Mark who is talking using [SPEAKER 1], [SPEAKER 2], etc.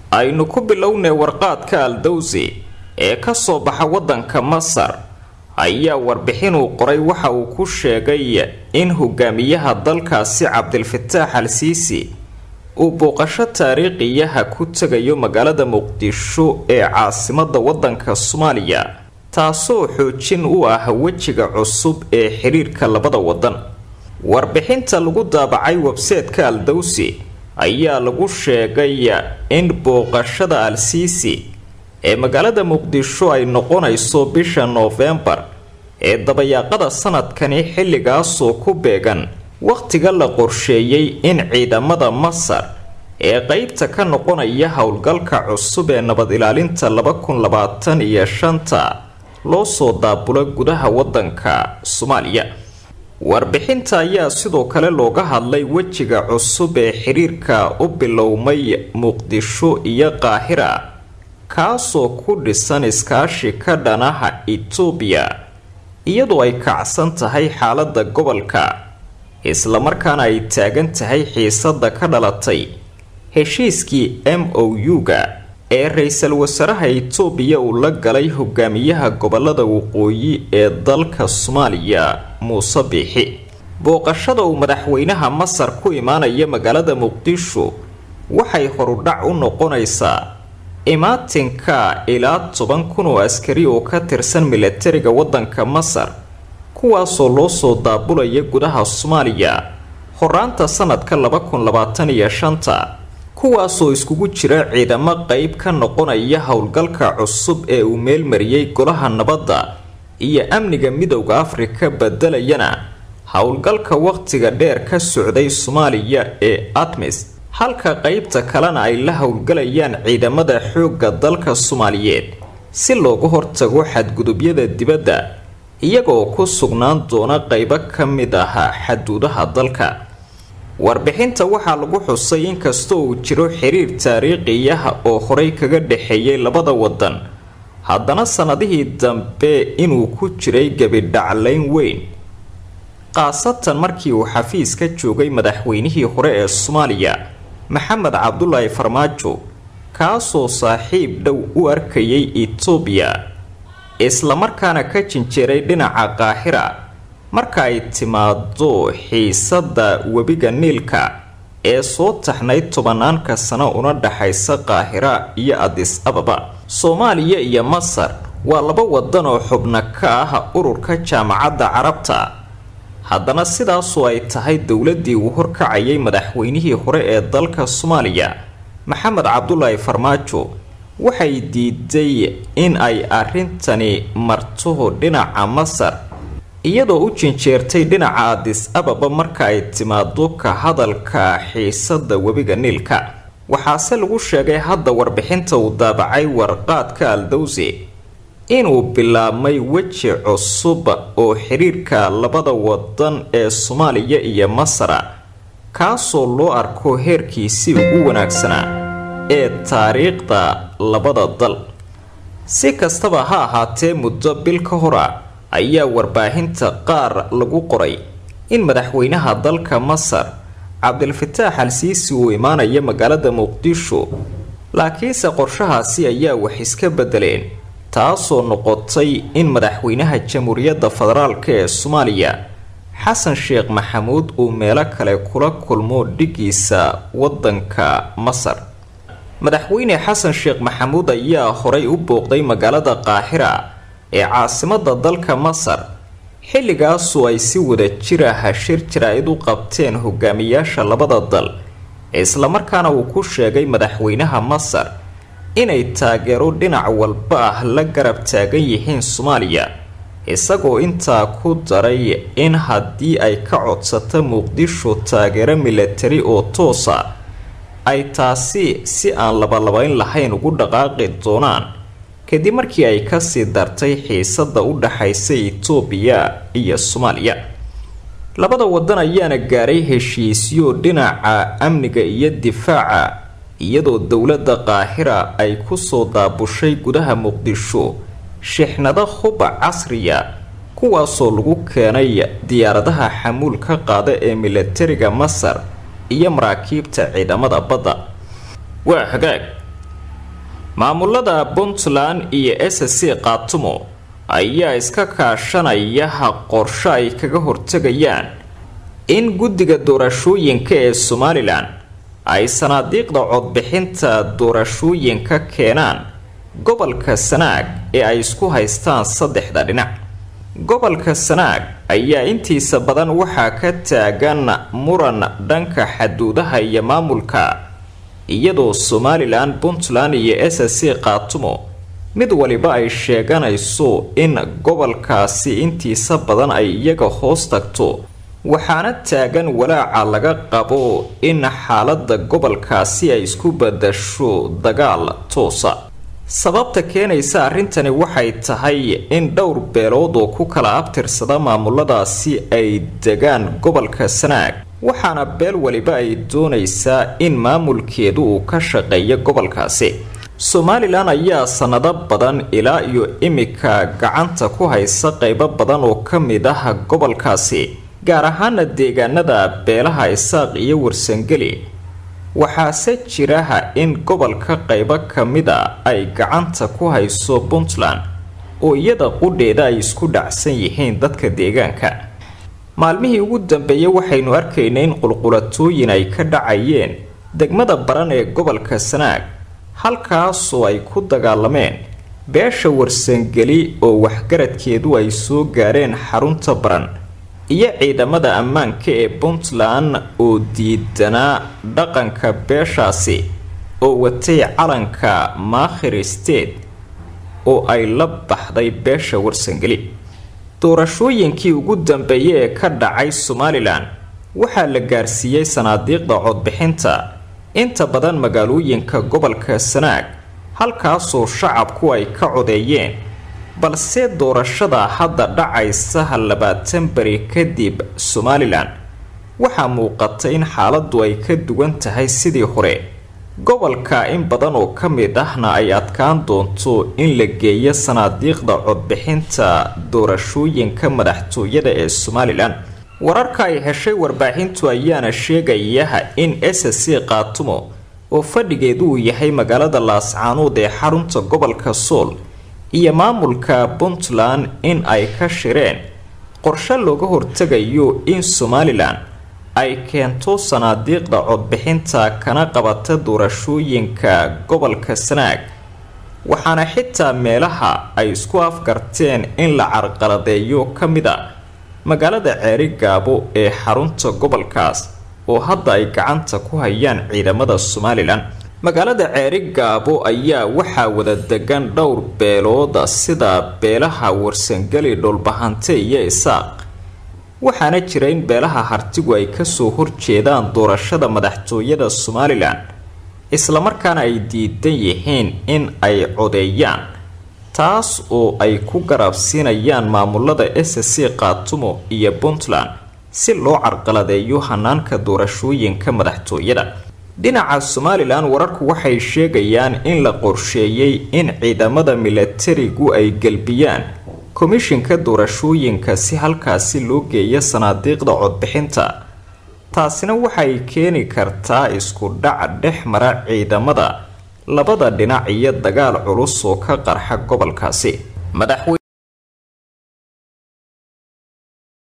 [SPEAKER 1] aynu ku bilownay warqaadka aldowsi ee ka soo baxa waddanka masar ayaa warbixin uu qoray waxa uu ku sheegay in hogaamiyaha dalkaasi cabdilfataax al siisi uu booqasho taariikhiyaha ku tegayo magaalada muqdisho ee caasimada waddanka soomaaliya taasoo xoojin u ah wejiga cusub ee xiriirka labada waddan warbixinta lagu daabacay webseetka aldowsi ayaa lagu sheegay in booqashada al-siisi ee magaalada muqdisho ay noqonayso bisha noofembar ee dabayaaqada sanadkani xilligaasoo ku beegan wakhtiga la qorsheeyey in ciidamada masar ee qeybta ka noqonaya howlgalka cusub ee nabad ilaalinta laba kun labaatan iyo shanta loo soo daabulo gudaha waddanka soomaaliya warbixinta ayaa sidoo kale looga hadlay wejiga cusub ee xiriirka u bilowmay muqdisho iyo qaahira kaasoo ku dhisan iskaashi ka dhanaha itoobiya iyadoo ay kacsan tahay xaalada gobolka islamarkaana ay taagan tahay xiisada ka dhalatay heshiiskii m o u-ga ee ra-iisul wasaaraha itoobiya uu la galay hogaamiyaha gobolada waqooyi ee dalka soomaaliya muuse biixi booqashada uu madaxweynaha masar ku imaanaya magaalada muqdisho waxay horudhac u noqonaysaa imaatinka ilaa toban kun oo askari oo ka tirsan milatariga waddanka masar kuwaasoo loo soo daabulaya gudaha soomaaliya horaanta sanadka laba kun labaatan iyo shanta kuwaasoo iskugu jira ciidamo qeyb ka noqonaya howlgalka cusub ee uu meelmariyey golaha nabadda iyo amniga midowda afrika bedelayana howlgalka wakhtiga dheer ka socday soomaaliya ee admis halka qeybta kalena ay la howlgalayaan ciidamada xoogga dalka soomaaliyeed si looga hortago xadgudubyada dibadda iyagoo ku sugnaan doona qeybo ka mid ah xaduudaha dalka warbixinta waxaa lagu xusay inkastoo uu jiro xiriir taariikhiyaha oo horey kaga dhexeeyay labada waddan haddana sannadihii dambe inuu ku jiray gebidhaclayn weyn khaasatan markii uu xafiis ka joogay madaxweynihii hore ee soomaaliya maxamed cabdulaahi farmaajo kaasoo saaxiib dhow u arkayay itoobiya islamarkaana ka jinjeeray dhinaca qaahira marka ay timaado xiisada webiga niilka ee soo taxnay tobanaanka sano una dhaxaysa qaahira iyo adis ababa soomaaliya iyo masar waa laba wadan oo xubno ka ah ururka jaamacadda carabta haddana sidaasoo ay tahay dowladii uu horkacayay madaxweynihii hore ee dalka soomaaliya maxamed cabdulaahi farmaajo waxay diiday in ay arrintani marto dhinaca masar iyadoo u jinjeertay dhinaca adis ababa marka ay timaado ka hadalka xiisada webiga niilka waxaase lagu sheegay hadda warbixinta uu daabacay warqaadka aldowsi inuu bilaabmay weji cusub oo xiriirka labada wadan ee soomaaliya iyo masara kaasoo loo arko heerkiisii ugu wanaagsanaa ee taariikhda labada dal si kastaba ha ahaatee muddo bil ka hora ayaa warbaahinta qaar lagu qoray in madaxweynaha dalka masar cabdilfataax al siisi uu imaanaya magaalada muqdisho laakiinse qorshahaasi ayaa wax iska bedeleen taasoo noqotay in madaxweynaha jamhuuriyadda federaalk ee soomaaliya xasan sheekh maxamuud uu meelo kale kula kulmo dhigiisa wadanka masar madaxweyne xasan sheekh maxamuud ayaa horay u booqday magaalada qaahira ee caasimada dalka masar xilligaasoo ay si wada jir ah shir jaraa'id u qabteen hogaamiyaasha labada dal islamarkaana uu ku sheegay madaxweynaha masar inay taageero dhinac walba ah la garab taagan yihiin soomaaliya isagoo intaa ku daray in haddii ay ka codsato muqdisho taageero milatari oo toosa ay taasi si aan labalabayn lahayn ugu dhaqaaqi doonaan kadib markii ay kasii dartay xiisada u dhaxaysa itoobiya iyo soomaaliya labada wadan ayaana gaaray heshiisyo dhinaca amniga iyo difaaca iyadoo dowladda qaahira ay kusoo daabushay gudaha muqdisho shixnado huba casriya kuwaasoo lagu keenay diyaaradaha xamuulka qaada ee milatariga masar iyo maraakiibta ciidamada badda waa hagaag maamulada puntland iyo s c qaatumo ayaa iska kaashanaya qorsho ay kaga hortegayaan in guddiga doorashooyinka ee somalilan ay sanaadiiqda codbixinta doorashooyinka keenaan gobolka sanaag ee ay isku haystaan saddexda dhinac gobolka sanaag ayaa intiisa badan waxaa ka taagan muran dhanka xaduudaha iyo maamulka iyadoo somalilan puntland iyo s c qaatumo mid waliba ay sheeganayso in gobolkaasi intiisa badan ay iyaga hoos tagto waxaana taagan walaaca laga qabo in xaalada gobolkaasi ay isku badasho dagaal toosa sababta keenaysa arrintani waxay tahay in dhowr beelood oo ku kala abtirsada maamuladaasi ay degaan gobolka sanaag waxaana beel waliba ay doonaysaa in maamulkeedu uu ka shaqeeyo gobolkaasi somalilan ayaa sanado badan ilaa iyo imika gacanta ku haysa qeybo badan oo ka mid ah gobolkaasi gaar ahaana deegaanada beelaha isaaq iyo warsangeli waxaase jiraha in gobolka qeybo ka mida ay gacanta ku hayso puntland oo iyada qudheeda ay isku dhacsan yihiin dadka deegaanka maalmihii ugu dambeeyey waxaynu arkaynay in qulqulatooyin ay ka dhacayeen degmada baran ee gobolka sanaag halkaasoo ay ku dagaalameen beesha warsangeli oo waxgaradkeedu ay soo gaareen xarunta baran iyo ciidamada ammaanka ee puntland oo diidanaa dhaqanka beeshaasi oo watay calanka maakhir state oo ay la baxday beesha warsangeli doorashooyinkii ugu dambeeyey ee ka dhacay somalilan waxaa la gaarsiiyey sanaadiiqda codbixinta inta badan magaalooyinka gobolka sanaag halkaasoo shacabku ay ka codeeyeen balse doorashada hadda dhacaysa labaatan beri kadib somalilan waxaa muuqata in xaaladdu ay ka duwan tahay sidii hore gobolka in badan oo ka mid ahna ay adkaan doonto in la geeyo sanaadiiqda codbixinta doorashooyinka madaxtooyada ee somalilan wararka ay heshay warbaahintu ayaana sheegaya in s c qaatumo oo fadhigeedu uu yahay magaalada laascaanuud ee xarunta gobolka sool iyo maamulka puntland in ay ka shireen qorshe looga hortegayo in somalilan ay keento sanaadiiqda codbixinta kana qabata doorashooyinka gobolka sanaag waxaana xitaa meelaha ay isku afgarteen in la carqaladeeyo ka mid a magaalada ceeri gaabo ee xarunta gobolkaas oo hadda ay gacanta ku hayaan ciidamada somalilan magaalada ceeri gaabo ayaa waxaa wada degan dhowr beelooda sida beelaha warsangeli dhulbahante iyo isaaq waxaana jira in beelaha hartigu ay kasoo horjeedaan doorashada madaxtooyada somalilan islamarkaana ay diidan yihiin in ay codeeyaan taas oo ay ku garabsiinayaan maamulada s c qaatumo iyo puntland si loo carqaladeeyo hanaanka doorashooyinka madaxtooyada dhinaca somalilan wararku waxay sheegayaan in la qorsheeyey in ciidamada milatarigu ay gelbiyaan komishinka doorashooyinka si halkaasi loo geeyo sanaadiiqda codbixinta taasina waxay keeni kartaa isku dhac dhex mara ciidamada labada dhinac iyo dagaal culus oo ka qarxa gobolkaasi